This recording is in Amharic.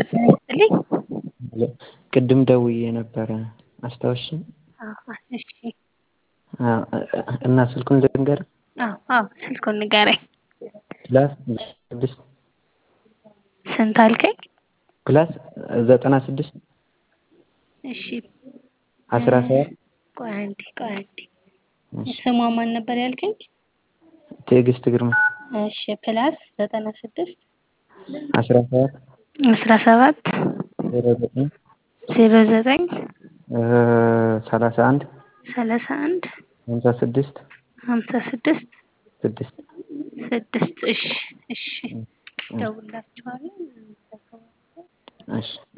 ይስጥልኝ። ቅድም ደውዬ ነበረ አስታወስሽኝ? አዎ እሺ። እና ስልኩን ልንገርህ? አዎ አዎ ስልኩን ንገረኝ። ፕላስ ስድስት ስንት አልከኝ? ፕላስ ዘጠና ስድስት እሺ አስራ ሰባት ቆይ አንዴ ቆይ አንዴ ስሟ ማን ነበር ያልከኝ? ትዕግስት ግርማ እሺ ፕላስ ዘጠና ስድስት አስራ ሰባት አስራ ሰባት ዜሮ ዘጠኝ ዜሮ ዘጠኝ ሰላሳ አንድ ሰላሳ አንድ ሀምሳ ስድስት ሀምሳ ስድስት ስድስት ስድስት እሺ እሺ እደውልላችኋለሁ። እሺ